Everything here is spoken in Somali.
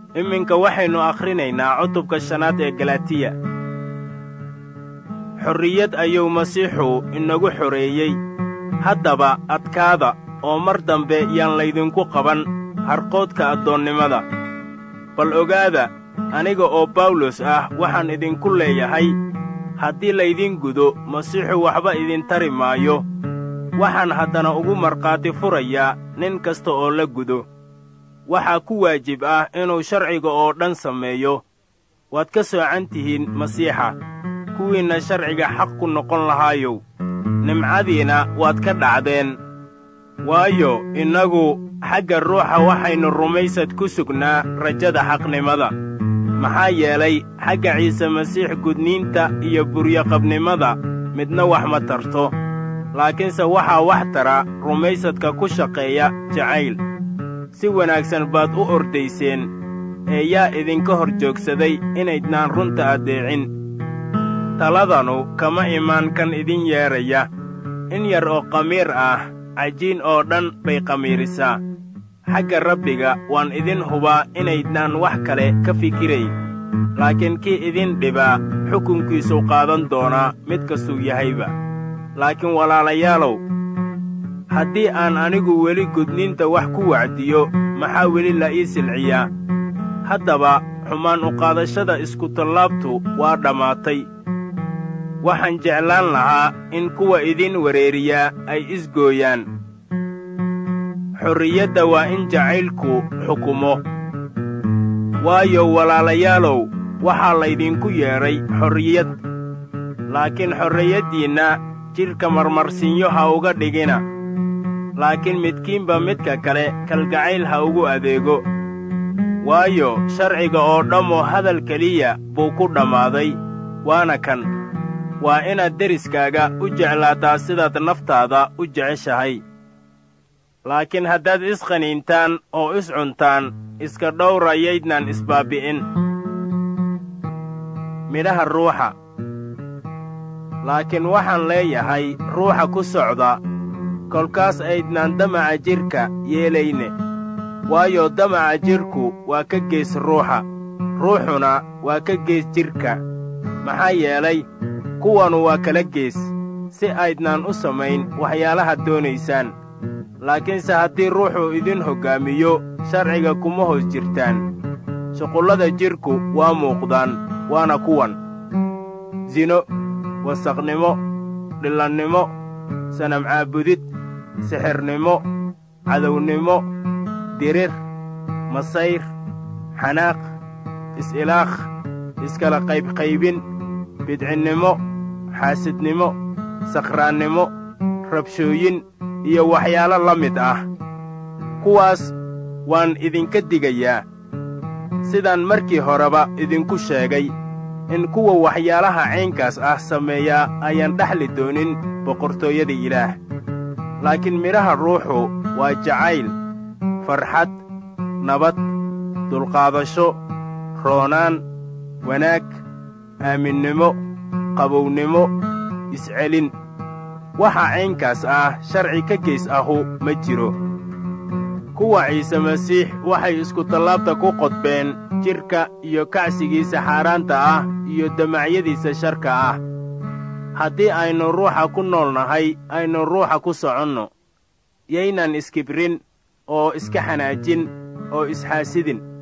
iminka waxaynu akhrinaynaa cutubka shanaad ee galatiya xorriyad ayuu masiixu inagu xoreeyey haddaba adkaada oo mar dambe yaan laydinku qaban harqoodka addoonnimada bal ogaada aniga oo bawlos ah waxaan idinku leeyahay haddii laydin gudo masiixu waxba idin tari maayo waxaan haddana ugu markhaati furayaa nin kasta oo la gudo waxaa ku waajib ah inuu sharciga oo dhan sameeyo waad ka soocan tihiin masiixa kuwiinna sharciga xaq ku noqon lahaayow nimcadiina waad ka dhacdeen waayo innagu xagga ruuxa waxaynu rumaysad ku sugnaa rajada xaqnimada maxaa yeelay xagga ciise masiix gudniinta iyo buryoqabnimada midna wax ma tarto laakiinse waxaa wax tara rumaysadka ku shaqeeya jacayl si wanaagsan baad u ordayseen ee yaa idinka hor joogsaday inaydnaan runta addeecin taladanu kama imaan kan idin yeedhaya in yar oo qamiir ah cajiin oo dhan bay qamiirisaa xagga rabbiga waan idin hubaa inaydnaan wax kale ka fikirayn laakiin kii idin dhibaa xukunkiisuu qaadan doonaa mid kastuu yahayba laakiin walaalayaalow haddii aan anigu weli gudniinta wax ku wacdiyo maxaa weli la ii silciyaa haddaba xumaan uqaadashada iskutallaabtu waa dhammaatay waxaan jeclaan lahaa in kuwa idin wereeriyaa ay isgooyaan xorriyadda waa in jacaylku xukumo waayo walaalayaalow waxaa laydinku yeedhay xorriyad laakiin xorriyaddiinna jidhka marmarsinyo ha uga dhigina laakiin midkiinba midka kale kalgacayl ha ugu adeego waayo sharciga oo dhammoo hadal keliya buu ku dhammaaday waana kan waa inaad deriskaaga u jeclaataa sidaad naftaada u jeceshahay laakiin haddaad isqaniintaan oo iscuntaan iska dhowra yaydnaan isbaabbi'in midhaha ruuxa laakiin waxaan leeyahay ruuxa ku socda kolkaas aydnaan damaca jidhka yeelayne waayo damaca jidhku waa ka gees ruuxa ruuxuna waa ka gees jidhka maxaa yeelay kuwanu waa kala gees si aydnaan u samayn waxyaalaha doonaysaan laakiinse haddii ruuxuu idin hoggaamiyo sharciga kuma hoos jirtaan shuqullada jidhku waa muuqdaan waana kuwan sino wasaqnimo dhillannimo sanamcaabudid sixirnimo cadownimo dirir masayr xanaaq is-ilaakh iskala qaybqaybin bidcinnimo xaasidnimo sakhraannimo rabshooyin iyo waxyaalo la mid ah kuwaas waan idinka digayaa sidaan markii horeba idinku sheegay in kuwa waxyaalaha caynkaas ah sameeyaa ayaan dhexli doonin boqortooyada ilaah laakiin midhaha ruuxu waa jacayl farxad nabad dulqaadasho roonaan wanaag aaminnimo qabownimo iscelin waxa caynkaas ah sharci ka geys ahu ma jiro kuwa ciise masiix waxay iskutallaabta ku qodbeen jidhka iyo kacsigiisa xaaraanta ah iyo damacyadiisa sharka ah haddii aynu ruuxa ku nool nahay aynu ruuxa ku soconno yaynan iskibrin oo iska xanaajin oo isxaasidin